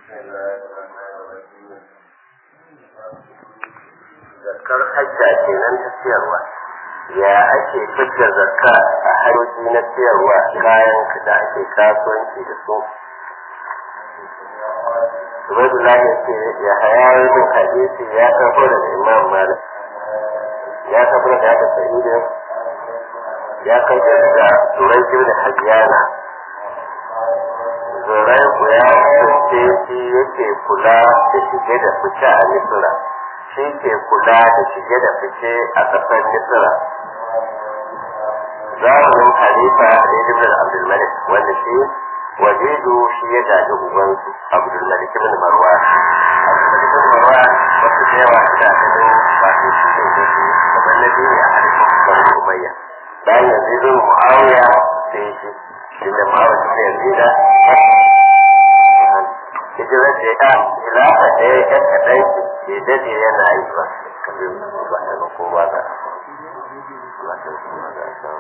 zakar hajja kenan ta siyarwa ya ake fitar zakka a hanyoyi na siyarwa kayan da ake kasuwanci da su Ubaidullah ya ce ya haya yin hadisi ya tafi daga Imam Malik ya tafi daga Hada Sa'idin ya kai da Turai da Hajjana Zurai ku ya kasance shi yake kula da shige da fice a Misira shi ke kula da shige da fice a ƙasar Misira zamanin Khalifa Ibn Abdulmalik wanda shi wajidu shi ya gaji ubansu Abdulmalik ibn Marwan Abdulmalik ibn Marwan wasu da yawa da ganin ba su shi ne da shi kamar na biyu a harkar Bani Umayya bayan yanzu zai Muawiya sai shi shi da Muawiya sai yanzu da hijirar da ya khilafa da ya yan kaɗan ke dade yana yi ba kabin ba ta ga kowa za a ba ta ga kowa za a samu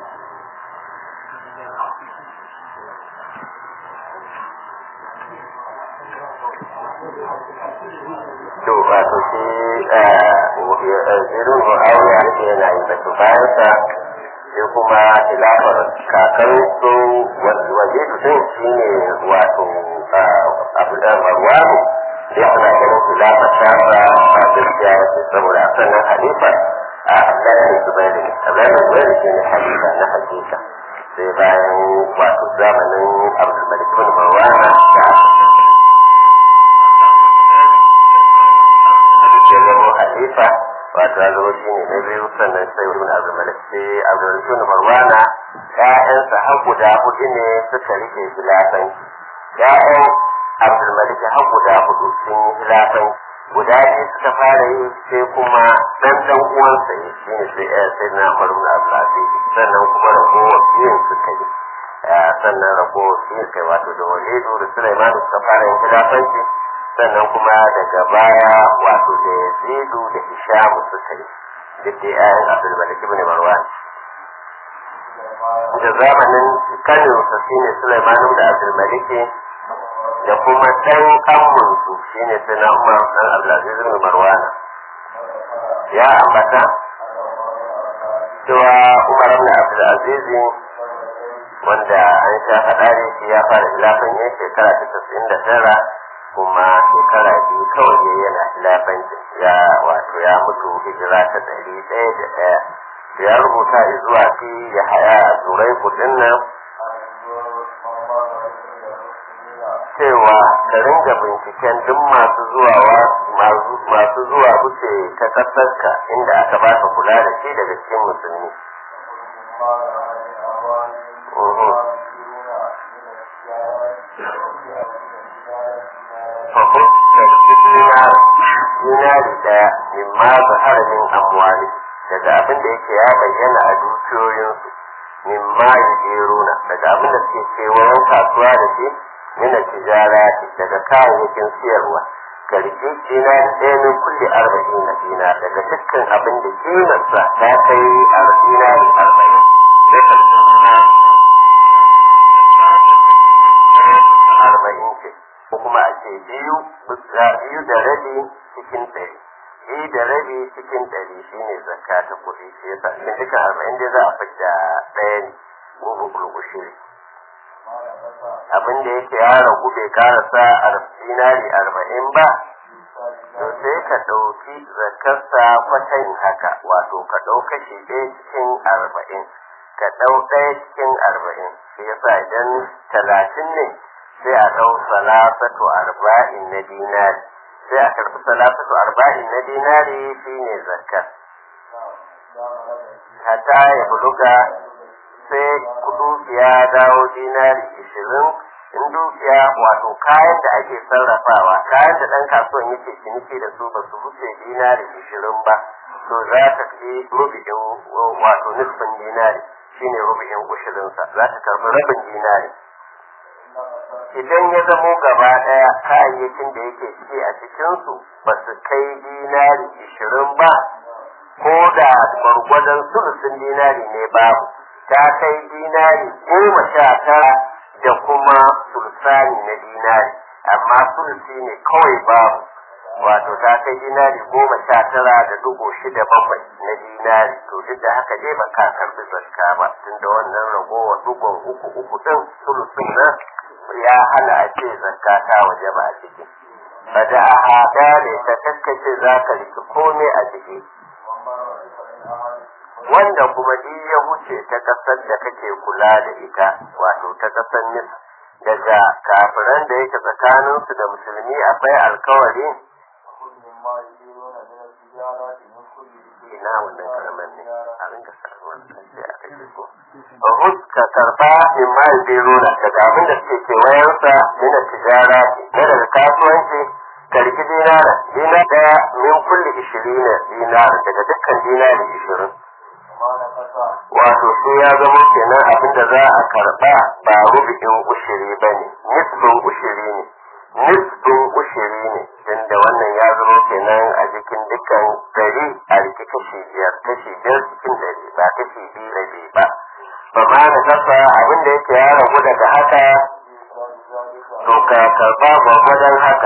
to ba to shi zirin mu'awiya da yana yi da bayan sa sai kuma khilafar kakan su waje din shi ne wato abu da marwanu sai ana ganin khilafar ta ba a gaskiya wace saboda sannan halifa a abdullahi zubairu abdullahi zubairu shi ne halifa na hakika sai bayan wato zamanin abdulmalik bin marwana da ke nemo halifa wato ya zama shi ne na biyu sannan sai ibn abdulmalik sai abdulmalik bin marwana ƴaƴansa har guda hudu ne suka rike khilafan ƴaƴan abdulmalik har guda hudu sun yi khilafan guda biyu suka fara yi sai kuma dan dan uwansa ne shi ne sai sai na umar ibn abdulaziz sannan kuma ragowar biyun suka yi sannan ragowar biyun kai wato da walidu da sulaiman suka fara yin khilafanci sannan kuma daga baya wato da yazidu da hishamu suka yi duk da ƴaƴan abdulmalik ibn marwan da zamanin kanin su shine sulaiman da abdulmalik da kuma ɗan ammunsu shine sai na umar dan abdulaziz ibn marwana ya ambata cewa umar ibn abdulaziz wanda an sha faɗa ne shi ya fara hilafan yin shekara ta tasa'in da tara kuma shekara biyu kawai ne yana hilafanci ya wato ya mutu hijira ta ɗari ɗaya da ɗaya ya rubuta zuwa fi ya haya a turai kudin nan cewa ka ringa binciken duk masu zuwa masu zuwa wuce ta ƙasarka inda aka baka kula da shi daga cikin musulmi fahim dinari daya min ma zahara min amwali daga abin da yake ya bayyana a dukiyoyinsu min ma yudiruna daga abin da suke kewayen kasuwa da shi mina tijara daga kayayyakin siyarwa ka rike dinari ɗaya min kulle arba'in na dina daga dukkan abin da kimarsa ta kai dinari arba'in arba'in ce ko kuma a ce biyu biyu da rabi cikin ɗari biyu da rabi cikin ɗari shine zakka ta kuɗi shi yasa cikin dukkan arba'in dai za a fidda ɗaya ne gobe gurgushiri abin da yake ya ragu bai karasa a dinari arba'in ba to sai ka ɗauki zakarsa kwatan haka wato ka ɗau kashi ɗaya cikin arba'in ka ɗau ɗaya cikin arba'in shi yasa idan talatin ne sai a ɗau salasatu arba'in na dinari sai a karɓi salasatu arba'in na dinari shine zakar hatta ya buluga sai dukiya dawo dinari ishirin in dukiya wato kayan da ake sarrafawa kayan da ɗan kasuwan yake ciniki da su ba su wuce dinari ishirin ba to za ka fi rubi'in wato nufin dinari shine rubi'in ushirinsa za ka karɓi rabin dinari idan ya zamo gaba ɗaya kayayyakin da yake ci a cikinsu ba su kai dinari ishirin ba ko da gwargwadon sulusun dinari ne babu ta kai dinari goma sha tara da kuma sulsani na dinari amma sulusi ne kawai babu wato ta kai dinari goma sha tara da dubu shida bakwai na dinari to duk da haka dai ba ka karbi zakka ba tunda wannan ragowar dugon uku uku din sulusun nan ya hana a ce zakka ta waje ba a ciki bada a haɗa ne ta kaskace za ka riki komai a ciki wanda kuma duk ya wuce ta kasar da kake kula da ita wato ta kasar nis daga kafiran da yake tsakaninsu da musulmi akwai alkawari ina wannan karamar ne a rinka samuwar sai aka ce ko Bahus ka karba min ma yubiruna daga abin da suke kewayensa mina tijara na daga kasuwanci karki dinara dina daya min kulli ishirina dinara daga dukkan dinari ishirin wato su ya zama kenan abin da za a karba ba rubi'in ushiri ba ne nisbin ushiri ne nisbin ushiri ne tunda wannan ya zama kenan a cikin dukkan dari a riki kashi biyar kashi biyar cikin dari ba kashi biyu rabi ba ba ma da kasa abin da yake ya ragu daga haka to ka karba gwagwadon haka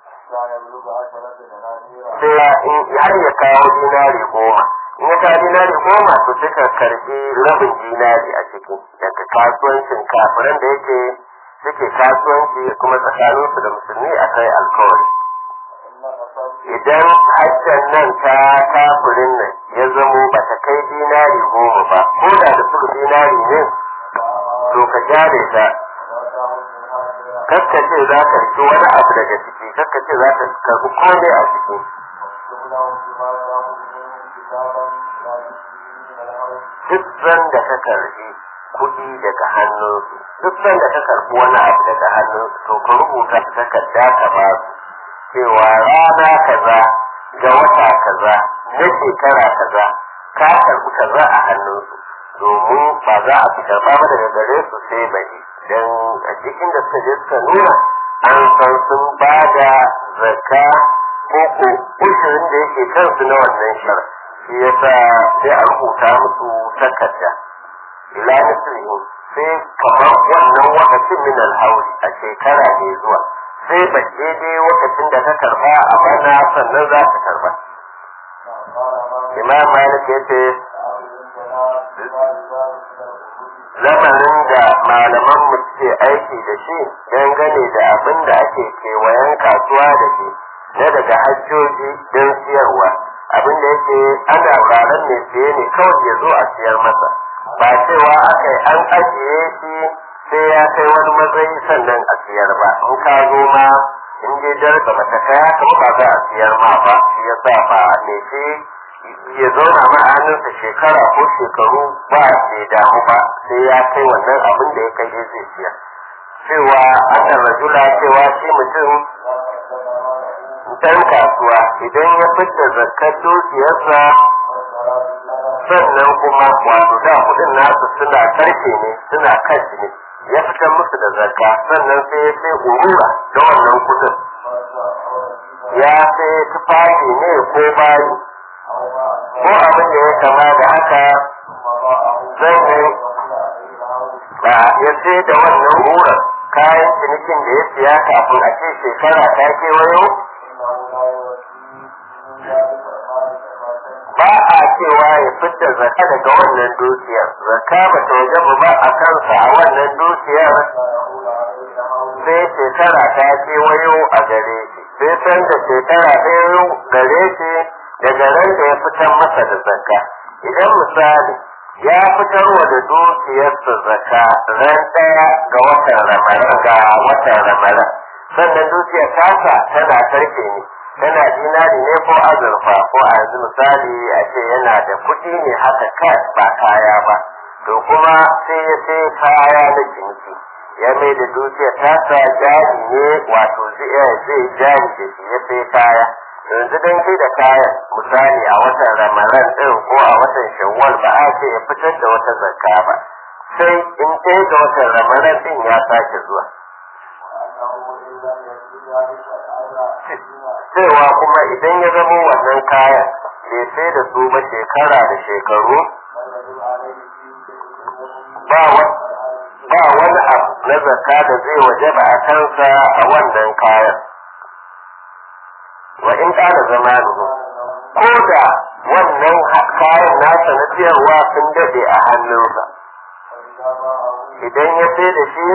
sai har ya kawo dinari goma in ya kawo dinari goma to sai ka karbi rabin dinari a ciki daga kasuwancin kafiran da yake suke kasuwanci kuma tsakaninsu da musulmi akai alkawari idan hajjan nan ta kafirin nan ya zamo ba ta kai dinari goma ba ko da da suka dinari ne to ka jare ta kakkace za ka riki wani abu daga ciki kakkace za ka karbi komai a ciki duk da ka karbi kuɗi daga hannunsu duk da ka karbi wani abu daga hannunsu to ka rubuta takarda ka ba su cewa rana kaza ga wata kaza na shekara kaza ka karbi kaza a hannunsu domin ba za a fi karba ba daga gare su sai bari don a cikin da suka je suka nuna an san sun ba da zakka ko ko ushirin da yake kansu na wannan shara shi yasa sai a rubuta musu takarda ila mislihi sai kamar wannan wakacin min alhauri a shekara mai zuwa sai ba daidai lokacin da ka karba a bana sannan za ka karba imam malik ya ce lamarin da malaman mu ke aiki da shi dangane da abin da ake kewayen kasuwa da shi na daga hajjoji don siyarwa abin da yake ana ranar mai siye ne kawai ya zo a siyar masa ba cewa aka an ajiye shi sai ya kai wani matsayi sannan a siyar ba in ka zo ma in dai darka mata kaya kuma ba za a siyar ma ba shi ya sa ba me shi ya zauna ma a hannunsa shekara ko shekaru ba bai damu ba sai ya kai wannan abin da ya kai zai siyar cewa ana rajula cewa shi mutum dan kasuwa idan ya fita zakar dukiyarsa sannan kuma wato da kudin nasu suna karfe ne suna kashi ne ya fitar musu da zakka sannan sai ya sai urura da wannan kudin ya sai tufafi ne ko bayi ko abin da ya kama da haka sannan ba ya sai da wannan urura kayan cinikin da ya siya kafin a ce shekara ta kewayo ba a cewa ya fidda zaka daga wannan dukiyar zaka ba ta wajaba ba a kansa a wannan dukiyar sai shekara ta kewayo a gare shi sai san da shekara ɗaya gare shi daga ran da ya fitar masa da zaka idan misali ya fitarwa da dukiyarsa zaka ran ɗaya ga watan ramadan ga watan ramadan sannan dukiyar tasa tana karfe ne tana dinari ne ko azurfa ko a yanzu misali a ce yana da kuɗi ne haka kai ba kaya ba to kuma sai ya sai kaya na ciniki ya mai da dukiyar tasa jari ne wato zai jari da shi ya sai kaya yanzu dan sai da kayan misali a watan ramadan ɗin ko a watan shawwal ba a ce ya fitar da wata zakka ba sai in ɗaya ga watan ramadan ɗin ya sake zuwa cewa kuma idan ya zama wannan kayan bai sai da su ba shekara da shekaru ba wani abu na zakka da zai waje ba a kansa a wannan kaya in ƙara zama ko da wannan kayan nasa na siyarwa sun dade a hannunsa idan ya sai da shi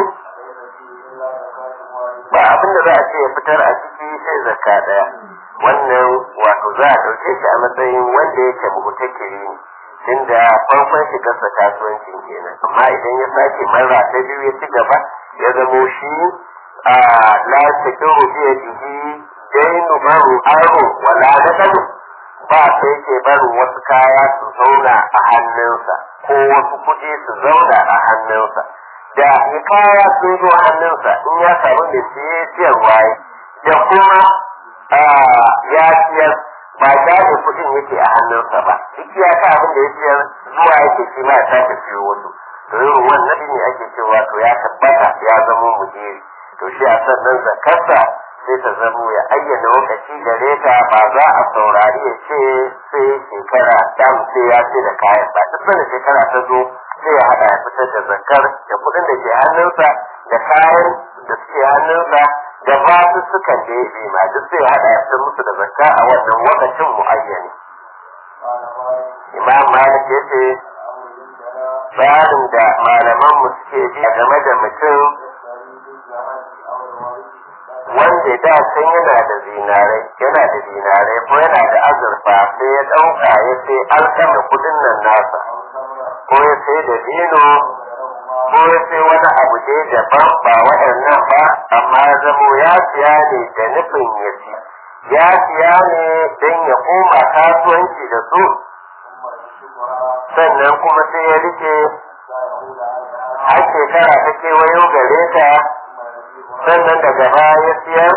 ba abin da za a ce ya fitar a ciki sai zakka daya wannan wato za a ɗauke shi a matsayin wanda yake mutakiri ne tunda farkon shigarsa kasuwancin kenan amma idan ya sake marra ta biyu ya ci gaba ya zamo shi a la takiru biya jiki dainu baru aro wala nadamu ba sai ke barin wasu kaya su zauna a hannunsa ko wasu kuɗi su zauna a hannunsa da ya kaya sun zo hannunsa in ya samu mai siye siyarwa da kuma ya siyar ba da kuɗin yake a hannunsa ba duk ya ka abin da ya siyar zuwa yake shi ma ya sake siyo wasu to irin wannan ne ake cewa to ya tabbata ya zama mujeri to shi a sannan zakarsa sai ta zamo ya ayyana lokaci gare ta ba za a saurari ya ce sai shekara dam sai ya ce da kayan ba duk da shekara ta zo sai ya haɗa ya fitar da zakar da kuɗin da ke hannunsa da kayan da suke hannunsa da ba su sukan da ya ma duk sai ya haɗa ya fitar musu da zakka a wannan lokacin muayyani imam malik ya ce tsarin da malaman mu suke bi game da mutum wanda da can yana da zinarai yana da zinarai ko yana da azurfa sai ya ɗauka ya sai alkama kudin nan nasa ko ya sai da dino ko ya sai wani abu dai daban ba waɗannan ba amma ya zamo ya siya ne da nufin ya ci ya siya ne don ya koma kasuwanci da su sannan kuma sai ya rike har shekara ta kewayo gare ta sannan daga baya ya siyar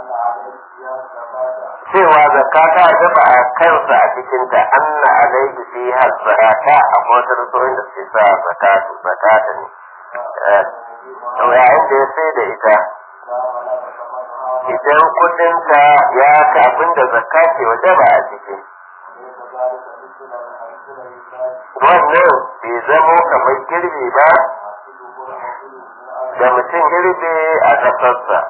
cewa zakka ta gaba a kansa a cikinta anna alaihi fi zakata a motar tsohon da suke sa zakatu zakata ne yayin da ya sai da ita idan kudinta ya kafin da zakka ke waje ba a ciki wannan bai zamo kamar girbi ba da mutum girbe a ƙasarsa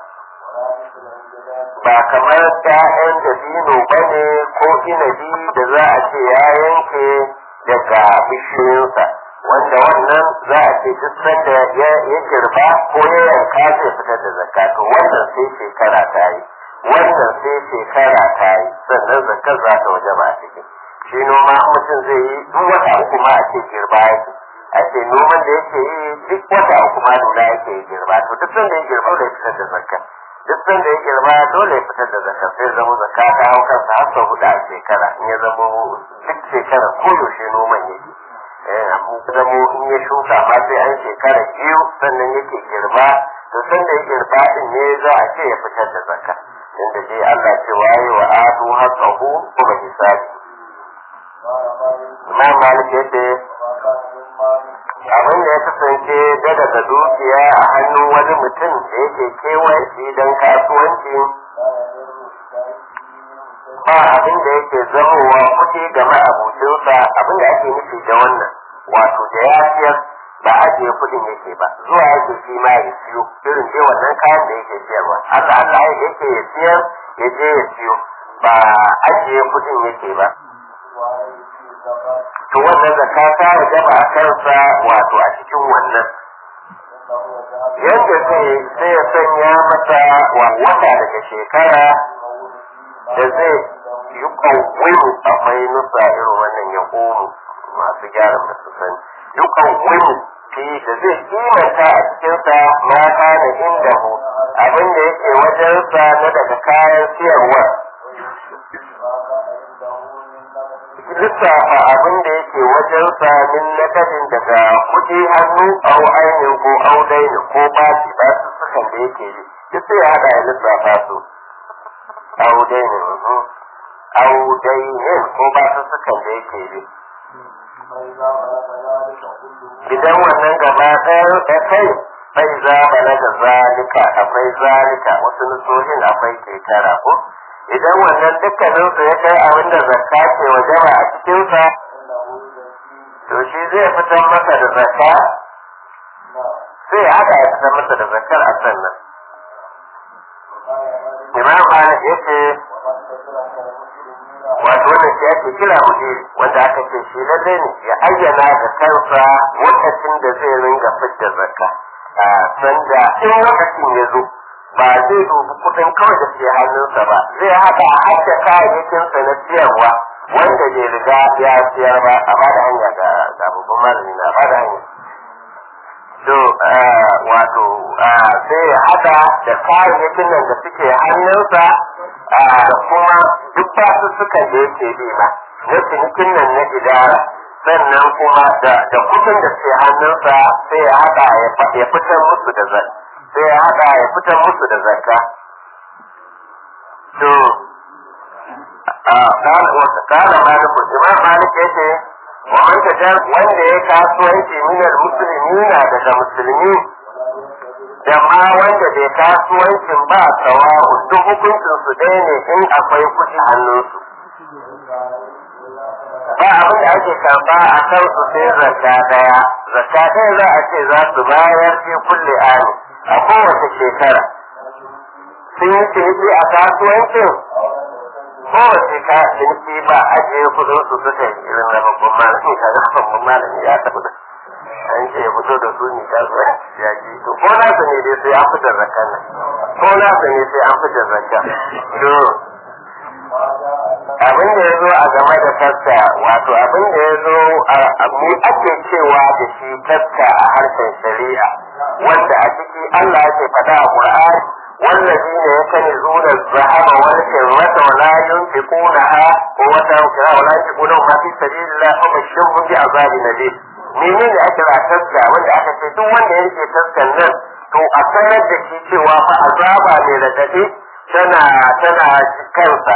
ba kamar ‘ya'yan da dino ba ne ko inabi da za a ce ya yanke daga bishiyoyinsa wanda wannan za a ce duk sanda ya girba ko ya yanka zai fitar da zakka to wannan sai shekara ta yi wannan sai shekara ta yi sannan zakkar za ta waje ba a ciki shi noma mutum zai yi duk wata uku ma a ce girba yake a ce noman da yake yi duk wata uku ma nuna yake yi girba to duk sanda ya girba dole ya fitar da zakka duk sanda ya girba dole ya fitar da zakka sai zama zakka ta hau kansa har sau hudu a shekara in ya zama duk shekara ko yaushe noman yake eh zamo in ya shuka ma sai an shekara biyu sannan yake girba to sanda ya girba din ne za a ce ya fitar da zakka inda dai Allah ce waye wa atu haqqahu kuma hisabi Imam Malik yadda abin da ya kasance da daga dukiya a hannun wani mutum da yake kewaye shi don kasuwanci ba abin da yake zamowa kuɗi ga ma'abucinsa abin da ake nufi da wannan wato da ya siyar ba ajiye kuɗin yake ba zuwa yake shi ma ya siyo irin dai wannan kayan da yake siyarwa haka Allah yake ya siyar ya je ya siyo ba ajiye kuɗin yake ba to wannan zakka ta wajaba a kansa wato a cikin wannan yadda zai sai ya sanya masa wata daga shekara da zai yi kawai akwai nusa irin wannan ya komu masu gyara masu sani yi kawai fi da zai kimanta a cikinsa mata da inda hu abin da yake wajensa na daga kayan siyarwa lissafa abin da yake wajen samin nakadin daga kuɗi hannu au ainihin ko au daini ko bashi ba su sukan da yake yi duk sai haɗa ya lissafa su au daini au daini ko ba su sukan da yake yi idan wannan gaba ɗaya da kai bai za bala da zalika akwai zalika wasu nusohin akwai ketara ko idan wannan dukkaninsu ya kai abin da zakka ke wajaba a cikinsa to shi zai fitar masa da zakka sai ya haɗa ya fitar masa da zakkar a sannan imam malik ya ce wato wannan shi ake kira mudiri wanda aka ce shi lalle ne ya ayyana da kansa lokacin da zai ringa fidda zakka a sanda in lokacin ya zo ba zai dubi kudin kawai da ke hannunsa ba zai haɗa har da kayayyakinsa na siyarwa wanda bai riga ya siyar ba a ba da hanya ga babban malami na ba da hanya to wato sai ya haɗa da kayayyakin nan da suke hannunsa da kuma duk basussukan da yake bi ma na cinikin nan na idara sannan kuma da kudin da ke hannunsa sai ya haɗa ya fitar musu da zakka sai ya haɗa ya fitar musu da zakka to kala malikun imam malik ya ce wa man tajar wanda ya kasuwanci minar musulmi na daga musulmi da ma wanda bai kasuwancin ba sawa'u duk hukuncin su ɗaya ne in akwai kuɗi hannunsu ba abin da ake karba a kan su sai zakka daya zakka ɗaya za a ce za su bayar fi kulle ani a kowace shekara sun yi ciniki a kasuwancin kowace ka ciniki ba a je kudin su suka yi irin na babban malami ka ga babban malami ya tafi da an ce ya fito da su ne kasuwanci ya ji to ko na su ne dai sai an fitar zakka nan ko na su ne sai an fitar zakka abin da ya zo a game da taska wato abin da ya zo a mu ake cewa da shi taska a harshen shari'a wanda a ciki Allah ya ce faɗa a Qur'ani والذين يكنزون الذهب والفضة ولا ينفقونها وتوكلها ولا ينفقونه ما في سبيل الله فبشرهم بعذاب أليم menene ake ra taska wanda aka ce duk wanda ya rike taskan nan to a sanar da shi cewa fa azaba ne da dade tana tana kansa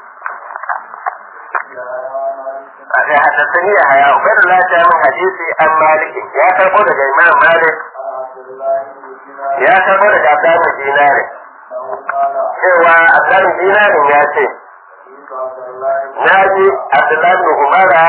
حدثني يحيى عبيد الله من حديثي عن مالك يا كربو daga Imam Malik ya karbo daga Abdullahi Dinari cewa Abdullahi Dinari ya ce na ji Abdullahi Umara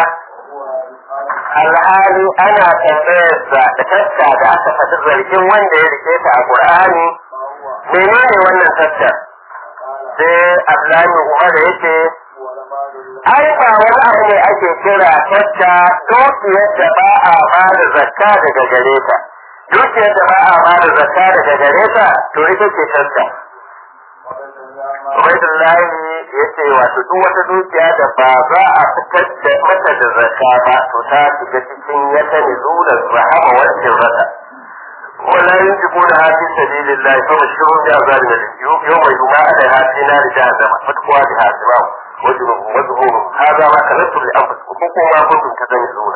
alhali ana tambayarsa da tatta da aka faɗi zargin wanda ya rike ta a Qur'ani menene wannan tatta sai Abdullahi Umar ya ce ai ba wani abu ne ake kira tatta dukiyar da ba a ba da zakka daga gare ta dukiyar da ba a ba da zakka daga gare ta to ita ce tatta Ubaidullahi ya ce wato duk wata dukiya da ba za a fitar da mata da zakka ba to ta shiga cikin ya ta ne zuwa rahama wancan rata. ولا ينفقون في سبيل الله فبشرهم بعذاب أليم يوم يجمع عليها في نار جهنم فتقوى بها سماهم وجههم وجههم هذا ما كنتم لأنفسكم كنتم ما كنتم تكنزون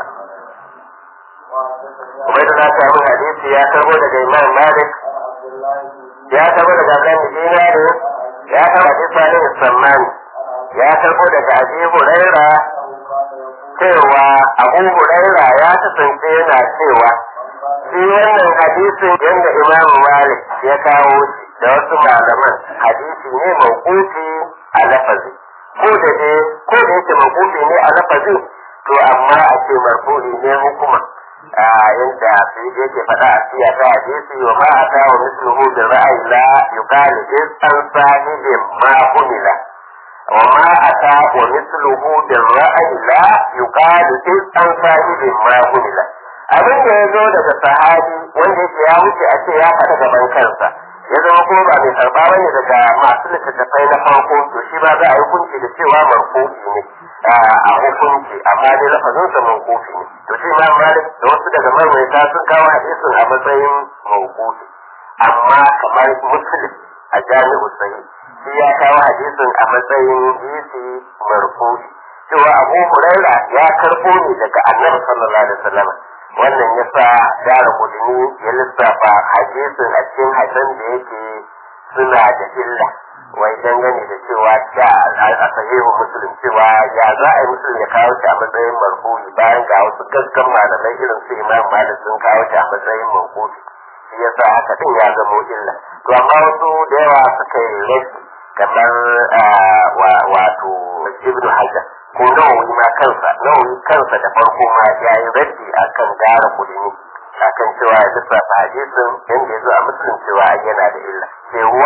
وبين ذلك من حديث يا كربو لدى إمام مالك يا كربو لدى أبلان دينار يا كربو لدى صالح السمان يا كربو لدى أبي هريرة cewa abu huraira ya kasance yana cewa shi wannan hadisin yadda imam malik ya kawo shi da wasu malaman hadisi ne mawqufi a lafazi ko da dai ko da yake mawqufi ne a lafazi to amma a ce marfu'i ne hukuma a yadda sai da yake faɗa a siya ta hadisi wa ma ata wa misluhu bi ra'ayi la yuqalu is an sahibin ma humila wa ma ata wa misluhu bi ra'ayi la yuqalu is an sahibin ma humila abin da ya zo daga sahabi wanda yake ya wuce a ce ya faɗa gaban kansa ya zama kuma ba mai karɓa ba ne daga masu littattafai na farko to shi ba za a yi hukunci da cewa markofi ne a hukunci amma dai lafazin sa markofi ne to shi ma malik da wasu daga marmaita sun kawo hadisin a matsayin markofi amma kamar muslim a jami'u sahih shi ya kawo hadisin a matsayin hadisi markofi cewa abu huraira ya karɓo ne daga annabi sallallahu alaihi wasallam wannan ya sa dara kudini ya lissafa hadisin a cikin hadisan da yake suna da illa wai dangane da cewa da a sahihu muslim cewa ya za a yi muslim ya kawo shi a matsayin marfu'i bayan ga wasu gaggan malamai irin su imam malik sun kawo shi a matsayin marfu'i shi yasa haka din ya zamo illa to amma wasu da yawa suka yi rashi kamar wato ibnu hajar ko nawawi ma kansa nawawi kansa da farko ma ya yi raddi akan gara kudini akan cewa ya lissafa hadisin yadda ya zo a musulun cewa yana da illa sai ruwaya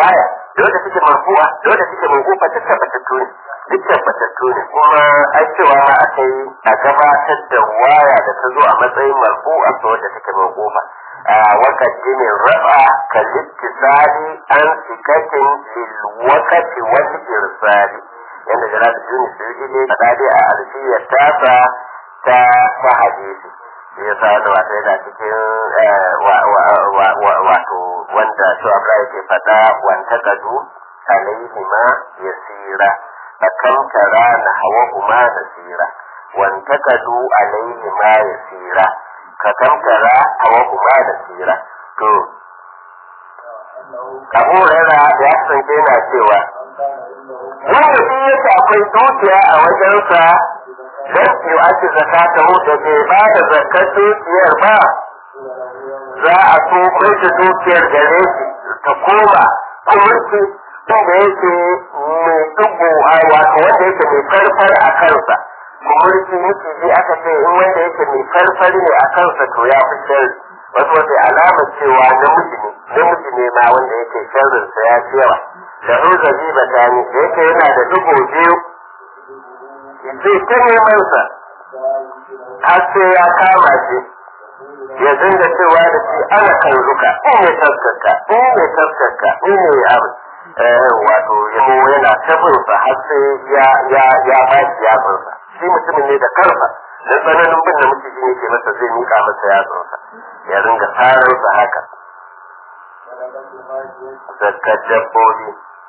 da wanda suke marfu'a da wanda suke mawqufa duk tabbatattu ne duk tabbatattu ne kuma ai cewa ma aka yi a gabatar da waya da ta zo a matsayin marfu'a ta wadda take mawqufa وقدم الرفع كالاتصال عن ثقة للوقت والإرسال yadda jalal juni su yi ne faɗa dai a alfiyar tasa ta ta hadisi shi ya sa da wata yana cikin wato wanda su abra ke faɗa wanta kadu alaihi ma yasira fakan tara na hawa kuma nasira wanta kadu alaihi ma yasira ka kankara hawa kuma nasira to abu rera ya kasance yana cewa wanda shi yake akwai dukiya a wajensa don yi ake zakata da bai ba da zakar dukiyar ba za a so kai da dukiyar gare shi ta koma kumurci inda yake mai dubu a wato wanda yake mai farfar a kansa kumurci miciji aka ce in wanda yake mai farfar ne a kansa to ya fi sharri wasu wata alama cewa namiji ne namiji ne ma wanda yake sharrinsa ya fi yawa da ruza ziba ta ne da yake yana da dubu biyu zai ta neman sa har sai ya kama shi ya dinga cewa da shi ana kan zuka in ne taskarka in ne taskarka in ne abu wato yamo yana tabin sa har sai ya ya ya ba shi yatsunsa shi mutumin ne da karfa dan tsananin bin da mutum yake masa zai mika masa yatsunsa ya ringa sararsa haka zakkar dabbobi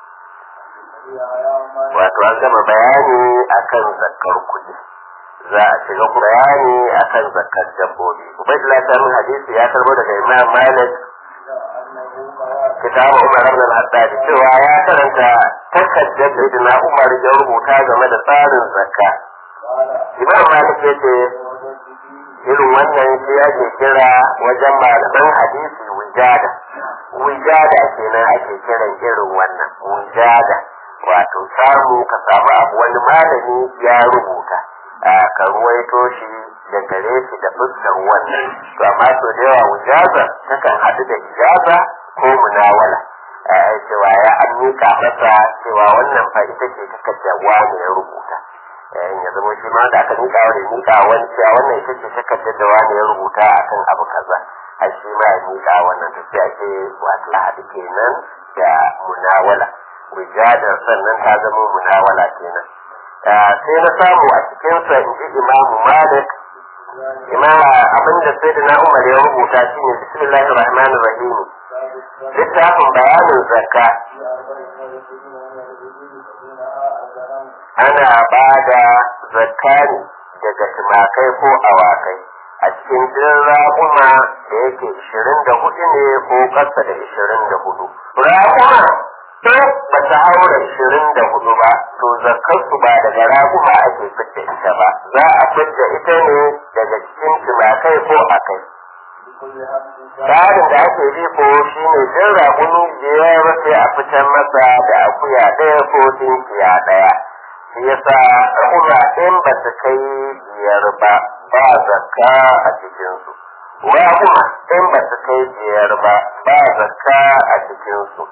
wato an gama bayani akan zakkar kuɗi za a shiga bayani akan zakkar dabbobi ubaidullah ta min hadisi ya karbo daga imam malik kitabu umar ibn al-haddad cewa ya karanta takaddar da na umar ya rubuta game da tsarin zakka imam malik ya ce irin wannan shi ake kira wajen malaman hadisi wijada wijada kenan ake kiran irin wannan wijada wato samu ka samu abu wani malami ya rubuta ka ruwaito shi da gare shi da fuskar wannan to amma so da yawa wijaza takan haɗu da ijaza ko munawala cewa ya an mika masa cewa wannan fa ita ce takardar wani ya rubuta ya zama shi ma da aka mika wani mika wani cewa wannan ita ce takardar da wani ya rubuta akan abu kaza a shi ma ya mika wannan tafiya ce wato haɗu kenan da munawala wijadar sannan ta zama munawala kenan sai na samu a cikinsa in ji imamu malik imama abinda sai da na umar ya rubuta shine bismillahir rahmanir rahim littafin bayanin zakka ana ba da zakka ne daga tumakai ko awakai a cikin din raƙuma da yake ishirin da hudu ne ko ƙasa da ishirin da hudu raƙuma in ba ta haura ishirin da hudu ba to zakkarsu ba daga raƙuma ake fidda ita ba za a fidda ita ne daga cikin tumakai ko akai tsarin da ake bi ko shi ne jin raƙumi biyar sai a fitar masa da akuya ɗaya ko tinkiya ɗaya shi yasa raƙuma in ba su kai biyar ba ba zakka a cikinsu raƙuma in ba su kai biyar ba ba zakka a cikinsu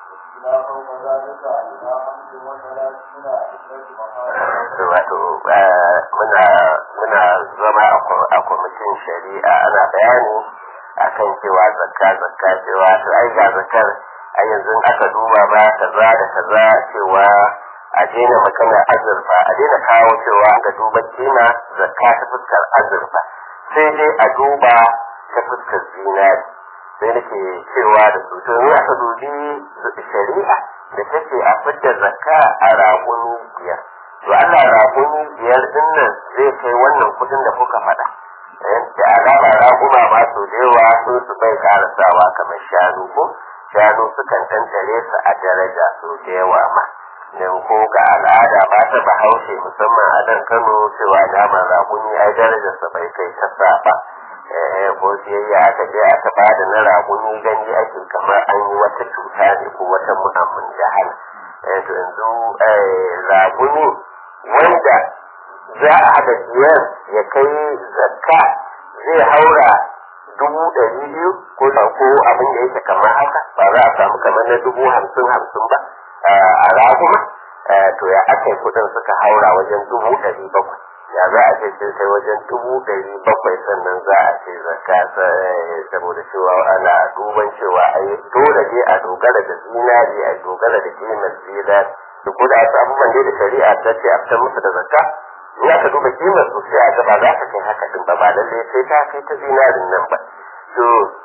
wato muna muna zama a kwamitin shari'a ana bayani akan cewa zakka zakka cewa to ai ga zakkar a yanzu aka duba ba kaza da kaza cewa a daina magana azurfa a daina kawo cewa ga duba kima zakka ta fuskar azurfa sai dai a duba ta fuskar zinari sai nake cewa da su to in aka dubi shari'a da take a fitar zakka a raguni biyar to Allah raguni biyar din nan zai kai wannan kudin da kuka faɗa da alama raguma ma su da yawa sun su bai karasawa kamar shanu ko shanu sukan tantare su a daraja su da yawa ma da ko ga al'ada ba ta bahaushe musamman a nan kano cewa naman raguni ai darajarsa bai kai ta sa ba ko siyayya aka je aka ba da na raguni gani ake kamar an yi wata cuta ne ko wata mu'amman jahal to yanzu raguni wanda za a haɗa biyar ya kai zakka zai haura dubu ɗari biyu ko ko abin da yake kamar haka ba za a samu kamar na dubu hamsin hamsin ba a raguma to ya aka kuɗin suka haura wajen dubu ɗari bakwai ya za a ce sun kai wajen dubu ɗari bakwai sannan za a ce zakka saboda cewa ana duban cewa a yi dole ne a dogara da zinari a dogara da kimar zinari da ko da wasu abubuwan da shari'a ta ce a fitar musu da zakka in aka duba kimar su sai a ga ba za ta kai haka din ba ba lallai sai ta kai ta zinarin nan ba to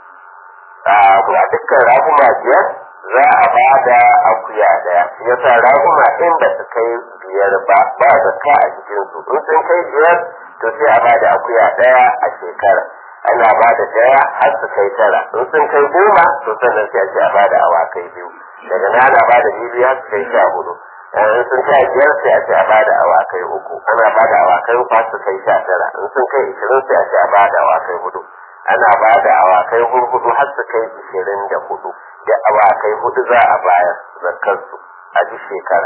a dukkan raguma biyar za a ba da akuya daya yasa raguma in ba su kai biyar ba ba zakka a cikin su in sun kai biyar to sai a ba da akuya daya a shekara ana ba da daya har su kai tara in sun kai goma to sannan sai a ce a ba da awakai biyu daga nan ana ba da biyu har su kai sha hudu in sun kai biyar sai a ce a ba da awakai uku ana ba da awakai uku har su kai sha tara in sun kai ishirin sai a ce a ba da awakai hudu ana ba da awakai hudu har su kai ishirin da hudu da awakai hudu za a bayar zakarsu a duk shekara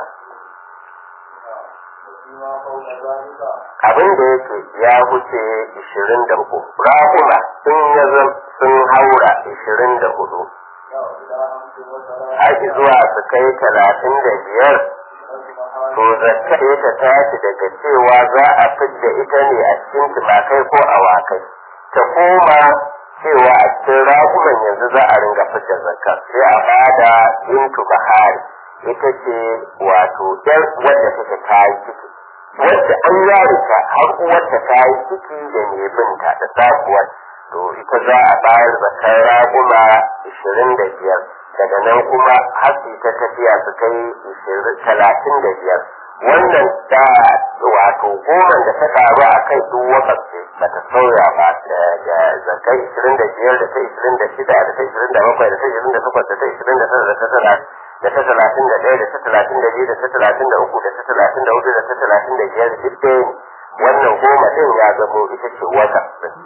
abin da yake ya wuce ishirin da uku rahuna sun ya sun haura ishirin da hudu haƙi zuwa su kai talatin da biyar to zakka ta tashi daga cewa za a fidda ita ne a cikin tumakai ko awakai ta koma cewa a cikin ragunan yanzu za a ringa fidda zakka sai a bada bintu bahari ita ce wato yar wadda take ta yi ciki wadda an yare ta har uwarta ta yi ciki da mai binta da sabuwar to ita za a bayar zakkar raguma ishirin da biyar daga nan kuma hasi ta tafiya su kai talatin da biyar wannan da wato goma da ta karu a kai duk wakasce ba ta sauya ba da zakai ishirin da biyar da ta ishirin da shida da ta ishirin da bakwai da ta ishirin da takwas da ta ishirin da tara da ta tara da ta talatin da ɗaya da ta talatin da biyu da ta talatin da uku da ta talatin da hudu da ta talatin da biyar duk ɗaya ne wannan goma ɗin ya zamo ita ce wata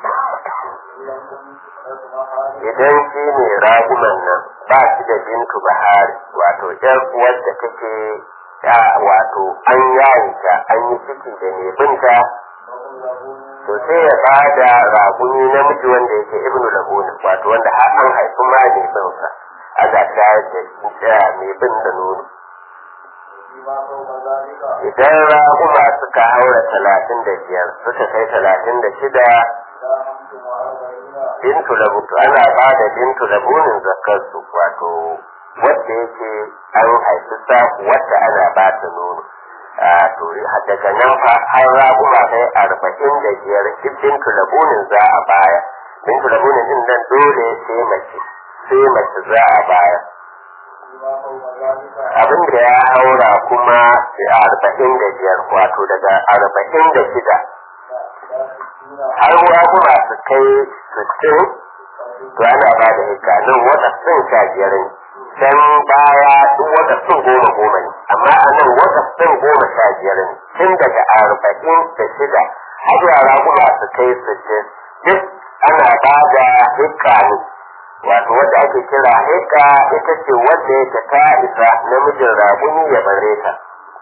idan shi ne ragunan nan ba shi da bintu bahari wato ƴar uwar da take ta wato an yayi ta an yi ciki da mai binta to sai ya ba da raguni namiji wanda yake ibnu labunin wato wanda har an haifi ma mai binsa aka shayar da shi mai bin da nono idan raguma suka haura talatin da biyar suka kai talatin da shida bintu labu ana ba da bintu labunin zakarsu wato wadda yake an haifi sa wadda ana ba ta nono to daga nan fa har raguma kai arba'in da biyar duk bintu labunin za a baya bintu labunin din nan dole sai mace sai mace za a baya abin da ya haura kuma arba'in da biyar wato daga arba'in da shida har raguma su kai sittin to ana ba da hikka nan wata sun sha biyar ne can baya duk wata sun goma goma ne amma a nan wata sun goma sha biyar ne tun daga arba'in da shida har yara kuma su kai sittin duk ana ba da hikka ne wato wadda ake kira hikka ita ce wadda yake ta isa namijin raguni ya bare ta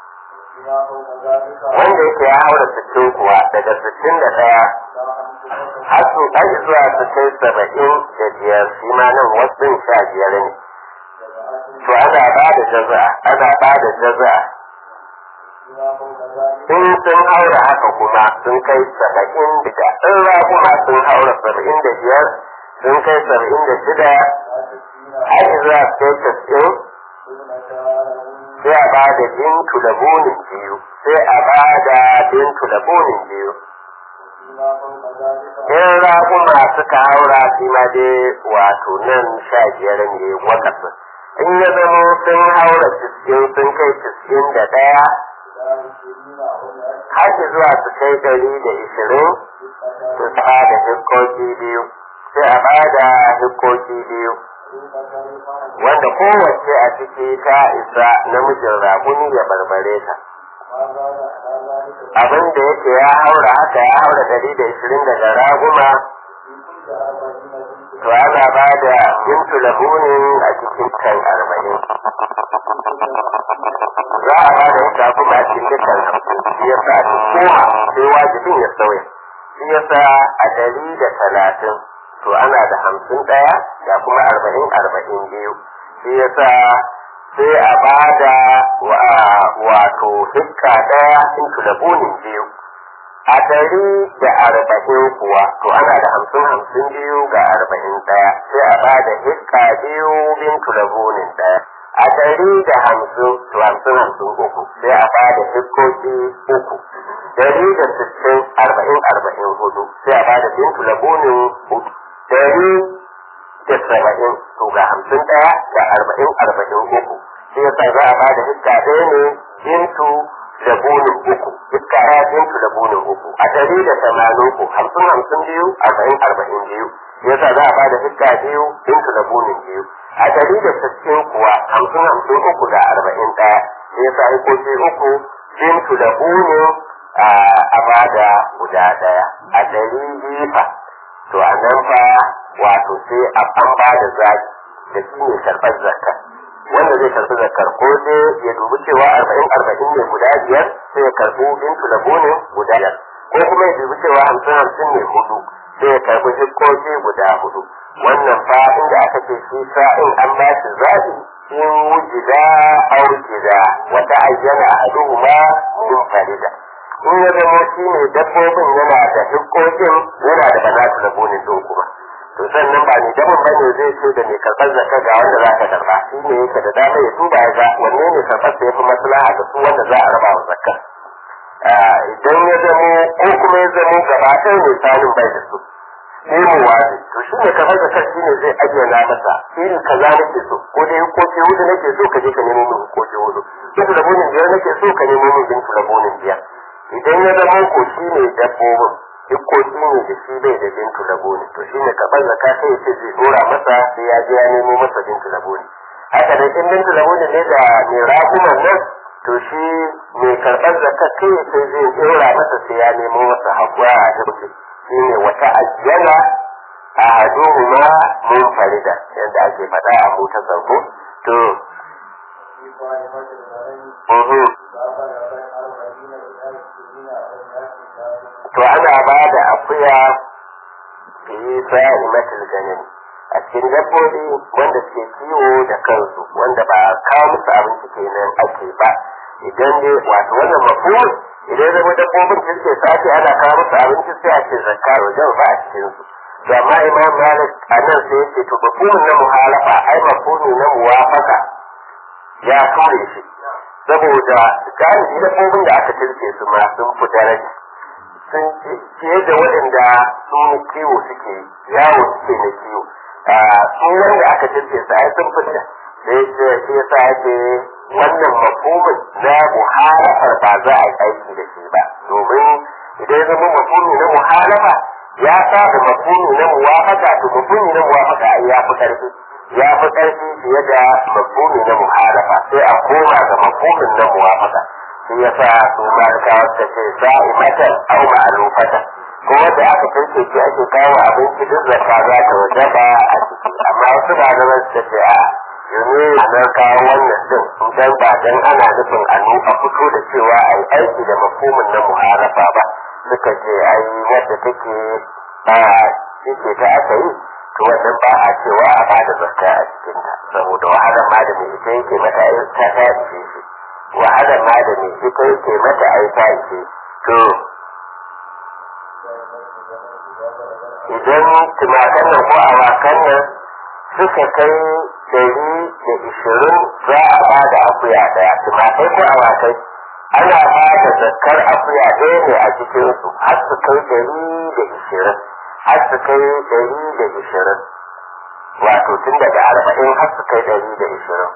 wanda yake ya haura sittin kuwa daga sittin da ɗaya har su ɗan zuwa su kai saba'in da biyar shi ma nan wasu sha biyar ne to ana ba da jaza ana ba da jaza in sun haura haka kuma sun kai saba'in da in raguma sun haura saba'in da biyar sun kai saba'in da shida har zuwa kai tas'in sai a ba da bintu da bonin biyu sai a ba da bintu da bonin biyu in raguma suka haura shi ma dai wato nan sha biyar ne wakafin in ya zama sun haura cikin sun kai cikin da ɗaya haki zuwa su kai ɗari da ishirin su ba da hikoki biyu sai a ba da hikoki biyu wanda kowace a ciki ta isa namijin raguni ya barbare ta abin da yake ya haura haka ya haura ɗari da ishirin daga raguma to ana ba da bintu labunin a cikin kan arba'in za a ba da ita kuma a cikin dukkan hamsin shi yasa a koma sai wajibin ya sauya shi yasa a ɗari da talatin to ana da hamsin ɗaya da kuma arba'in arba'in biyu shi yasa sai a bada wato hikka ɗaya into da bunin biyu a ɗari da arba'in kuwa to ana da hamsin hamsin biyu ga arba'in ɗaya sai a bada hikka biyu bintu da bunin ɗaya a ɗari da hamsin to hamsin hamsin uku sai a bada hikkoki uku ɗari da sittin arba'in arba'in hudu sai a bada bintu da bunin hudu ɗari da saba'in to ga hamsin ɗaya da arba'in arba'in uku shi yasa za a bada hikka ɗaya ne bintu da bunin uku hikka ɗaya bintu da bunin uku a ɗari da tamanin uku hamsin hamsin biyu arba'in arba'in biyu shi yasa za a bada hikka biyu bintu da bunin biyu a ɗari da sittin kuwa hamsin hamsin uku da arba'in ɗaya shi yasa hikoki uku bintu da bunin a bada guda ɗaya a ɗari biyu fa to a nan fa wato sai an ba da zaki da shi ne karɓar zakar wanda zai karɓi zakar ko dai ya dubi cewa arba'in arba'in ne guda biyar sai ya karɓi bintu da bonin guda biyar ko kuma ya dubi cewa hamsin hamsin ne hudu sai ya karɓi hikkoki guda hudu wannan fa inda aka ce shi sa'in an ba shi zaɓi in wujida aw gida wata ayyana ahaduhuma min farida in ya zama shi ne dabbobin yana da hikkokin yana da banatu da bonin din kuma to sannan ba ne dabin bane zai ce da mai karɓar zakka ga wanda za ka karɓa shi ne yake da dama ya duba ya ga wanne ne karɓar da ya fi maslaha da su wanda za a raba wa zakka idan ya zamo ko kuma ya zamo gaba ɗaya ne sanin bai da su nemo wazi to shi ne karɓar zakka shi ne zai ayyana masa irin kaza nake so ko dai hukoki hudu nake so ka je ka nemo min hukoki hudu duk da bonin biyar nake so ka nemo min bintu da bonin biyar idan ya zama ko shi ne dabbobin dukkoki ne da shi bai da bintu laboni to shi ne kaɓar zaka sai ce zai dora masa sai ya je ya nemo masa bintu laboni haka da in bintu laboni ne da mai ragunan nan to shi mai karɓar zaka kai sai zai dora masa sai ya nemo masa haƙura a hirfi shi ne wata ajiyana a haduhuma mun farida yadda ake faɗa a motar zango to to ana ba da akuya fi sa'imatul ganin a cikin dabbobi wanda suke kiwo da kansu wanda ba kawo musu abinci kenan ake ba idan dai wato wannan mafhum idan zama dabbobin da suke sace ana kawo musu abinci sai a ce zakka wajen ba a cikin su to amma imam malik a nan sai yake to mafhumin na muhalafa ai mafhumi na muwafaka ya kore shi saboda galibi dabbobin da aka tilke su ma sun fi daraja sun fiye da waɗanda sun kiwo suke yawo suke na kiwo sun wanda aka tilke su ai sun fita da ya ce ya sa ake wannan mafhumin na muhalafar ba za a yi aiki da shi ba domin idan ya zama mafhumi na muhalafa ya saba mafhumi na muwafaka to mafhumi na muwafaka ai ya fi ƙarfi ya fi ƙarfi fiye da mafhumi na muhalafa sai a koma ga mafhumin na muwafaka shi ya sa su malikawa suka ce sa'imatan au ma'alufatan ko wanda aka tanke shi ake kawo abinci duk zakka za ta wajaba a ciki amma wasu malaman suka ce a yanzu na kawo wannan din dan ba dan ana nufin a a fito da cewa a yi aiki da mafhumin na muhalafa ba suka ce ai wadda take a cike ta aka yi to wannan ba a cewa a bada zakka a cikinta saboda wahalar ma da mai ita yake mata ta ta ishe shi wahalar ma da mai ita yake mata ai ta ishe to idan tumakan nan ko awakan nan suka kai dari da ishirin za a ba da akuya daya tumakai ko awakai ana ba da zakkar akuya ɗaya ne a cikinsu har su kai dari da ishirin har su kai dari da ishirin wato tun daga arba'in har su kai dari da ishirin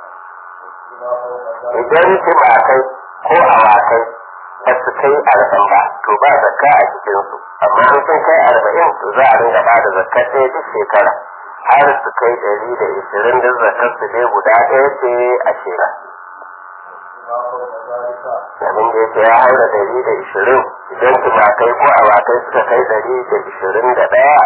idan tumakai ko awakai ba su kai arba'in ba to ba zakka a cikinsu amma in sun kai arba'in to za a ringa ba da zakka ɗaya duk shekara har su kai ɗari da ishirin da zakkar su dai guda ɗaya ce a shekara abin da yake ya haura ɗari da ishirin idan tumakai ko awakai suka kai ɗari da ishirin da ɗaya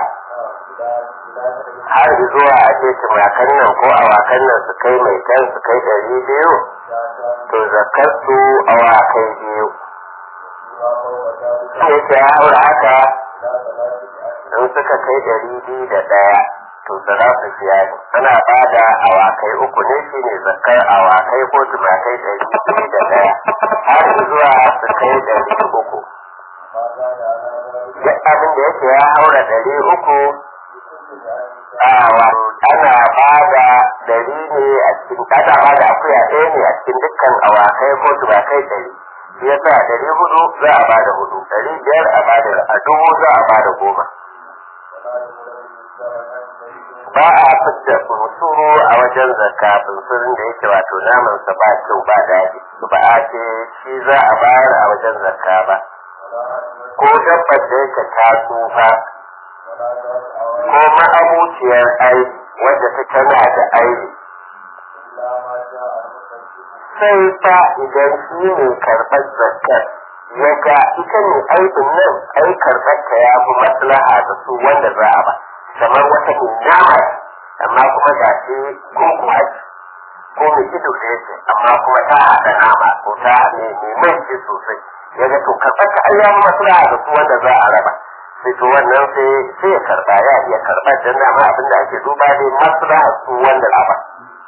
har zuwa a ce tumakan nan ko awakan nan su kai mai kan su kai ɗari biyu to zakar su awakai biyu yake ya haura haka in suka kai ɗari biyu da ɗaya to salatu siyari ana ba da awakai uku ne shi ne zakar awakai ko tumakai ɗari biyu da ɗaya har zuwa su kai ɗari uku duk abin da yake ya haura ɗari uku ana ba da ɗari ne a cikin ana ba da akuya ɗaya ne a cikin dukkan awakai ko tumakai ɗari shi yasa ɗari hudu za a ba da hudu ɗari biyar a ba da a dubu za a ba da goma ba a fitta bunsuru a wajen zakka bunsurin da yake wato namansa ba kyau ba daɗi ba a ce shi za a bayar a wajen zakka ba ko dabbar da yake ta tsufa ko ma'abuciyar aiki wadda ta tana da aiki sai fa idan shi ne karɓar zakkar ya ga ita ne aikin nan ai karɓar ta ya fi maslaha da su wanda za a ba kamar wata mai nama amma kuma ga shi kuma ko mai ido da yake amma kuma ta haɗa nama ko ta ne mai mai sosai ya ga to karɓar ta ai ya fi maslaha da su wanda za a raba sai to wannan sai sai ya karɓa ya iya karɓar dan dama abin da ake duba dai maslaha su wanda za ba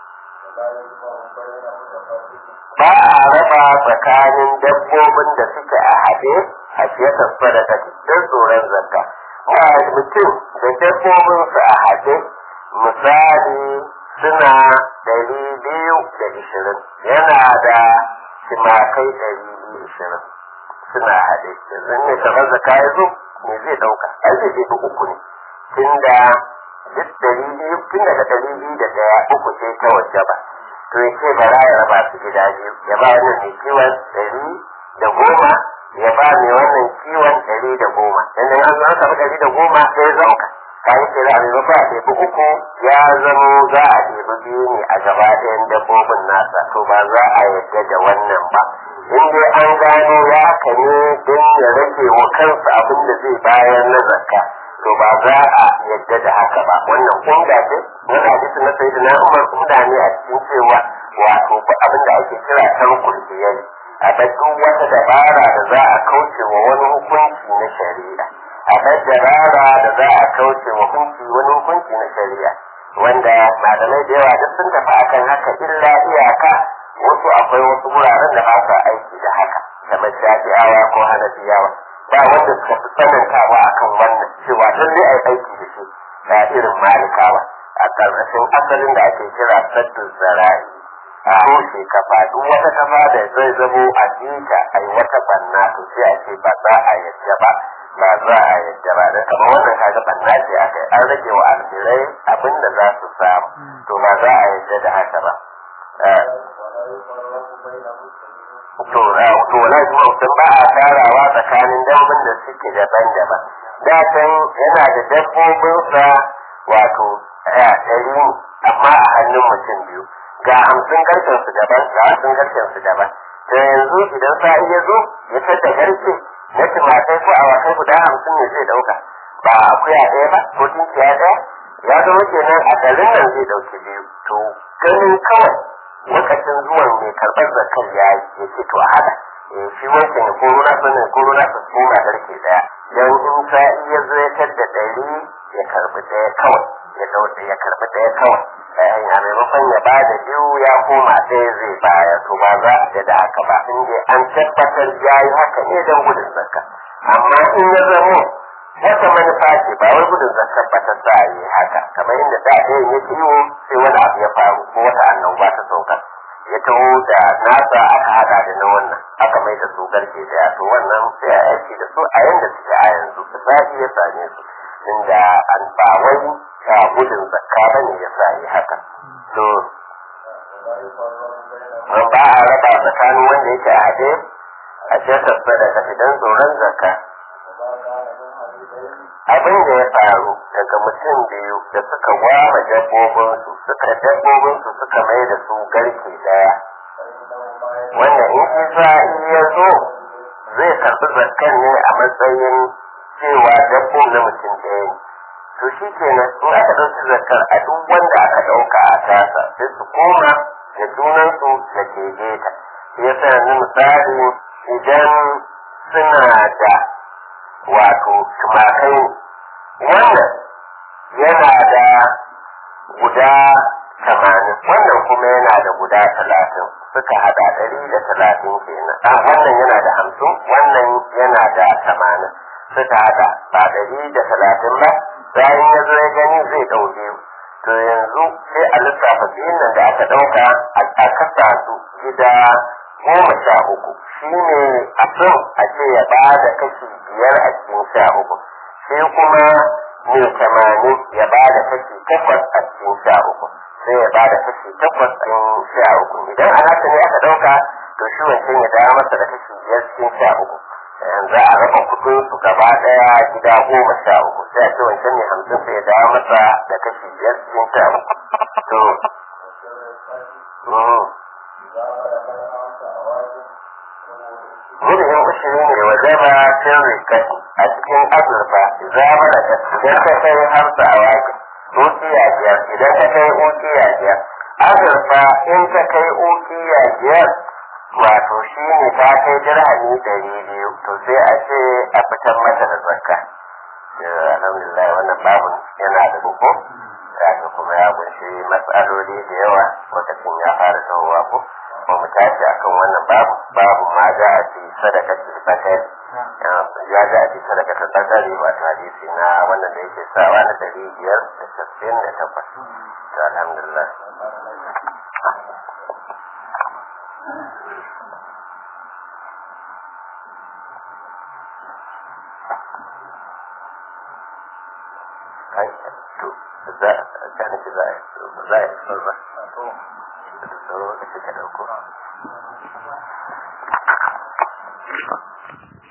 ba a raba tsakanin dabbobin da suke a haɗe a fiyatar sadaka don tsoron zakka ba mutum da dabbobinsu a haɗe misali suna ɗari biyu da ishirin yana da timakai ɗari biyu ishirin suna haɗe yanzu ne kamar zakka ya zo me zai ɗauka ai zai ɗebi uku ne tunda duk ɗari biyu tun daga ɗari biyu da ɗaya uku ce ta waje ba to ya ce bara ya raba su gida biyu ya ba wannan mai kiwon ɗari da goma ya ba mai wannan kiwon ɗari da goma yadda an zama samu ɗari da goma sai zauka ka yi ce za a nemi ba a ɗebi uku ya zamo za a ɗebi biyu ne a gaba ɗayan dabbobin nasa to ba za a yadda da wannan ba in dai an gano ya haka ne don ya rage wa kansa abin da zai bayar na zakka to ba za a yadda da haka ba wannan kunga ce wani hadisi na sai na umar kunga ne a cikin cewa wato abin da ake kira tarkul biyar a duk wata dabara da za a kauce wa wani hukunci na shari'a a dabara da za a kauce wa hukunci wani hukunci na shari'a wanda malamai da yawa duk sun tafi akan haka illa iyaka wasu akwai wasu wuraren da ba sa aiki da haka kamar shafi'awa ko hanafiyawa ba wanda suka fi tsanantawa akan wannan cewa lalle ai aiki da shi da irin malikawa a ƙarƙashin asalin da ake kira saddun zara'i a rushe kafa duk wata kafa da zai zamo a jinta ai wata banna to sai a ce ba za a yadda ba ba za a yadda ba da kamar wannan kaga banna ce aka yi an rage wa almirai abin da za su samu to ba za a yadda da haka ba to to wala kuma mutum ba a tarawa tsakanin dabbobin da suke daban-daban da can yana da dabbobinsa wato ɗari amma a hannun mutum biyu ga hamsin garken su daban ga hamsin garken su daban to yanzu idan sa iya zo ya tada garke na tumatai ko awakai guda hamsin ne zai dauka ba akuya ɗaya ba ko tunkiya ɗaya ya zama kenan a garin nan zai dauki biyu to ganin kawai lokacin zuwan mai karɓar zakar ya yi ya ce to a haɗa shi wancan ya koro na sanin koro na su koma garke ɗaya don in sa iya zo ya tadda ɗari ya karɓi ɗaya kawai ya dauka ya karɓi ɗaya kawai a maimakon ya ba da biyu ya koma ɗaya zai baya to ba za a da haka ba in dai an tabbatar ya yi haka ne don gudun zakka amma in ya zamo wata manufa ce ba wai gudun zakka ba ta sa yi haka kamar inda da ɗaya ya kiwo sai wani abu ya faru ko wata annoba ta sauka ya taho da nasa aka hada da na wannan aka mai da su garke daya to wannan sai a aiki da su a yanda suke a yanzu da zafi ya same su inda an ba wai a gudun zakka ba ne ya sa yi haka to man ba a raba tsakanin wanda yake a haɗe a shekar sadaka idan tsoron zakka abin da ya faru daga mutum biyu da suka gwama dabbobinsu suka dabbobinsu suka mai da su garke daya wanda in isa ya zo zai karɓi zakkan ne a matsayin cewa dabbobin na mutum ɗaya ne to shi kenan in aka ɗauki zakkar a duk wanda aka ɗauka a tasa sai su koma da junansu da ke ta ya sa ni misali idan suna da wato tumakai wannan yana da guda tamanin wannan kuma yana da guda talatin suka hada ɗari da talatin kenan a wannan yana da hamsin wannan yana da tamanin suka hada ba ɗari da talatin ba bayan ya zo ya gani zai ɗau biyu to yanzu sai a lissafa biyun nan da aka ɗauka a kasa su gida goma sha uku shi ne a son a ce ya ba da kashi biyar a cikin sha uku sai kuma mai tamanin ya ba da kashi takwas a cikin sha uku sai ya ba da kashi takwas a cikin sha uku idan a haka ne aka ɗauka to shi wancan ya dawo masa da kashi biyar cikin sha uku yanzu a raba kudin su gaba daya gida goma sha uku sai a ce wancan ne hamsin sai ya dawo masa da kashi biyar cikin sha uku to Murhin ushiri ne wa zama cin rikaki a cikin azurfa zama da idan ka kai hamsa a wake ukiya biyar idan ka kai ukiya biyar azurfa in ka kai ukiya biyar wato shi ne ta kai dirhami ɗari biyu to sai a ce a fitar mata da zakka alhamdulillah wannan babu yana da buku kaga kuma ya kunshi matsaloli da yawa lokacin ya fara tahowa ko ba mu tashi akan wannan babu babu ma za a ci sadaka ce bakari ya za a ci sadaka ta bakari wato hadisi na wannan da yake sawa na ɗari biyar da casa'in da takwas to alhamdulillah to za a nufi za a za a yi ba da sauran lokaci ka dauko